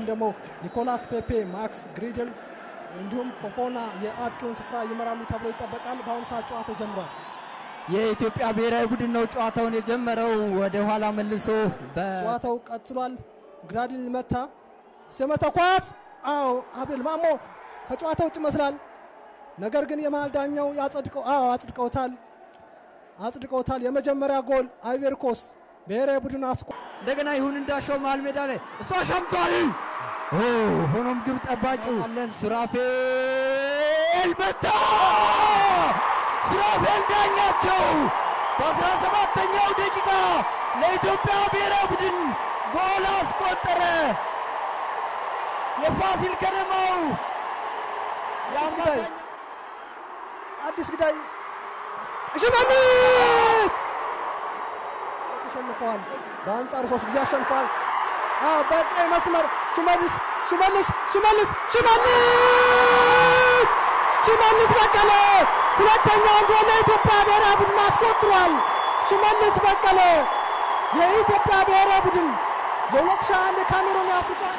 ደግሞ ኒኮላስ ፔፔ፣ ማክስ ግሪድል እንዲሁም ፎፎና የአጥቂውን ስፍራ ይመራሉ ተብሎ ይጠበቃል። በአሁኑ ሰዓት ጨዋታው ጀምሯል። የኢትዮጵያ ብሔራዊ ቡድን ነው ጨዋታውን የጀመረው። ወደ ኋላ መልሶ በ ጨዋታው ቀጥሏል። ግራድል መታ ስመተ ኳስ አዎ፣ አቤል ማሞ ከጨዋታ ውጭ ይመስላል። ነገር ግን የመሃል ዳኛው ያጸድቀው አዎ አጽድቀውታል አጽድቀውታል። የመጀመሪያ ጎል አይቬሪ ኮስት ብሔራዊ ቡድን አስቆ እንደገና ይሁን እንዳሻው መሃል ሜዳ ላይ እሷ ሻምቷል። ኦ ሆኖም ግብ ጠባቂው አለን ሱራፌል መታ። ሱራፌል ዳኛቸው በአስራ ሰባተኛው ደቂቃ ለኢትዮጵያ ብሔራዊ ቡድን ጎል አስቆጠረ። የፋሲል ከነማው አዲስ ግዳይ አዲስ ግዳይ ሽመልስ ተሸንፈዋል። በአንጻሩ ሶስት ጊዜ አሸንፈዋል። አዎ በቀይ መስመር ሽመልስ ሽመልስ ሽመልስ ሽመልስ ሽመልስ በቀለ ሁለተኛውን ጎል ለኢትዮጵያ ብሔራዊ ቡድን አስቆጥሯል። ሽመልስ በቀለ የኢትዮጵያ ብሔራዊ ቡድን ለ2021 የካሜሩን የአፍሪካ